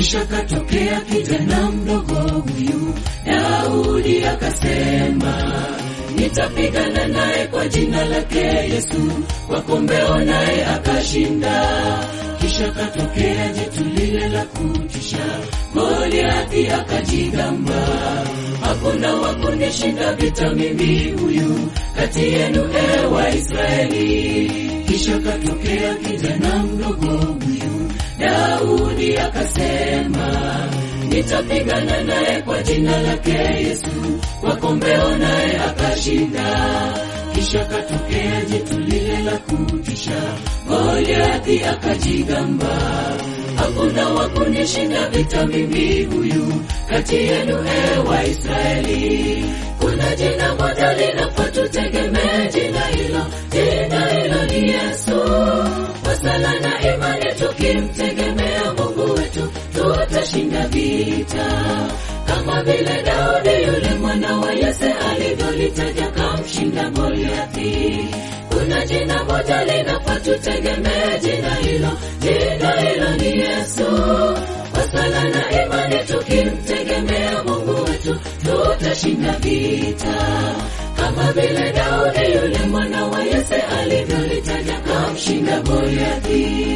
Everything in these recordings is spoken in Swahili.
Kisha katokea kijana mdogo huyu Daudi akasema, nitapigana naye kwa jina lake Yesu, kwa kombeo naye akashinda. Kisha katokea jitu lile la kutisha, Goliathi akajigamba, hakuna wa kunishinda vita mimi huyu kati yenu e Waisraeli. Kisha katokea kijana mdogo huyu Daudi akasema, nitapigana naye kwa jina lake Yesu, kwa kombeo naye akashinda. Kisha katokea jitu lile la kutisha, Goliathi akajigamba, hakuna wa kunishinda vita mimi huyu kati yenu e Waisraeli. Kuna jina moja linafaa tutegemee jina hilo, jina hilo ni Yesu. Kwa sala na imani tukimtegemea Mungu wetu tutashinda vita, kama vile Daudi yule mwana wa Yese alivyolitaja kamshinda Goliathi. Kuna jina moja linafaa tutegemee jina hilo, jina hilo ni Yesu. Kwa sala na imani tukimtegemea Mungu wetu tutashinda vita, kama vile Daudi yule mwana wa Yese alivyolitaja kamshinda Goliathi.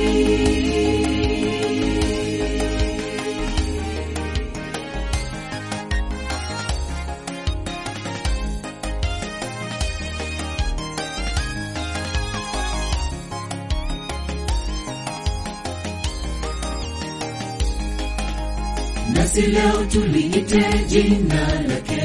nasi leo tuliite jina lake.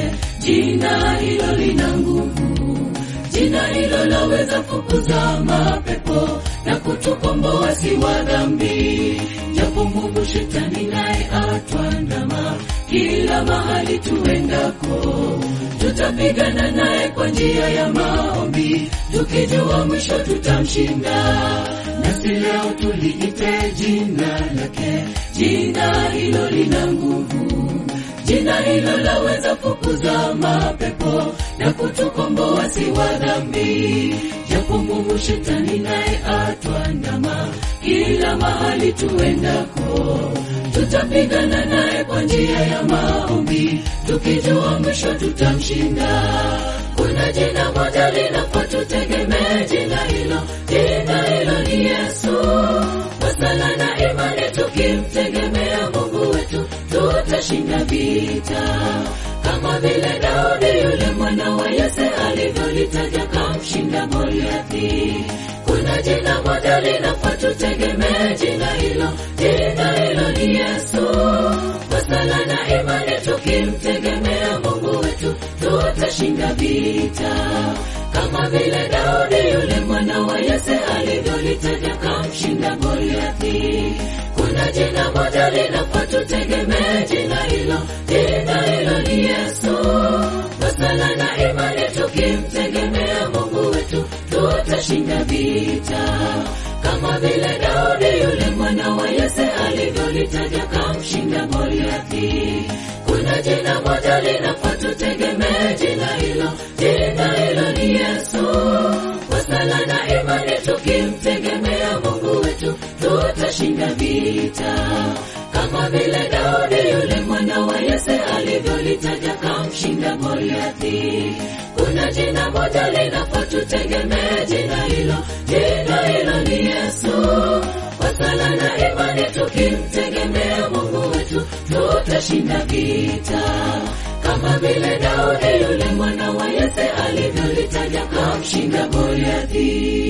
Jina hilo lina nguvu, jina hilo laweza fukuza mapepo na kutukomboa si wa dhambi. Japo Mungu shetani naye atwandama kila mahali tuendako, tutapigana naye kwa njia ya maombi, tukijua mwisho tutamshinda. Nasi leo tuliite jina lake, jina hilo lina nguvu, jina hilo laweza fukuza mapepo na kutukomboa si wa dhambi. Japo Mungu shetani naye atwandama kila mahali tuendako, tutapigana naye kwa njia ya maombi, tukijua mwisho tutamshinda. Kuna jina moja linafaa tutegemee jina hilo, jina hilo ni Yesu. Kwa sala na imani tukimtegemea Mungu wetu tutashinda vita, kama vile Daudi yule mwana wa Yese alivyolitaja kamshinda Goliathi. Kuna jina moja linafaa tutegemee jina hilo, jina hilo ni Yesu. Kwa sala na imani tukimtegemea Mungu wetu tutashinda vita, kama vile Daudi yule mwana wa Yese alivyolitaja kamshinda Goliathi. Kuna jina moja linafaa tutegemee jina hilo, jina hilo ni Yesu. Kwa sala na imani tukimtegemea Mungu wetu tutashinda vita, kama vile Daudi yule mwana wa Yese alivyolitaja kamshinda Goliathi. Kuna jina moja linafaa tutegemee jina hilo, jina hilo ni Yesu. Kwa sala na imani tukimtegemea Mungu wetu tutashinda vita, kama vile Daudi yule mwana wa Yese alivyolitaja kamshinda Goliathi. Kuna jina moja linafaa tutegemee jina hilo, jina hilo ni Yesu. Kwa sala na imani tukimtegemea Mungu wetu tutashinda vita, kama vile Daudi yule mwana wa Yese alivyolitaja kamshinda Goliathi.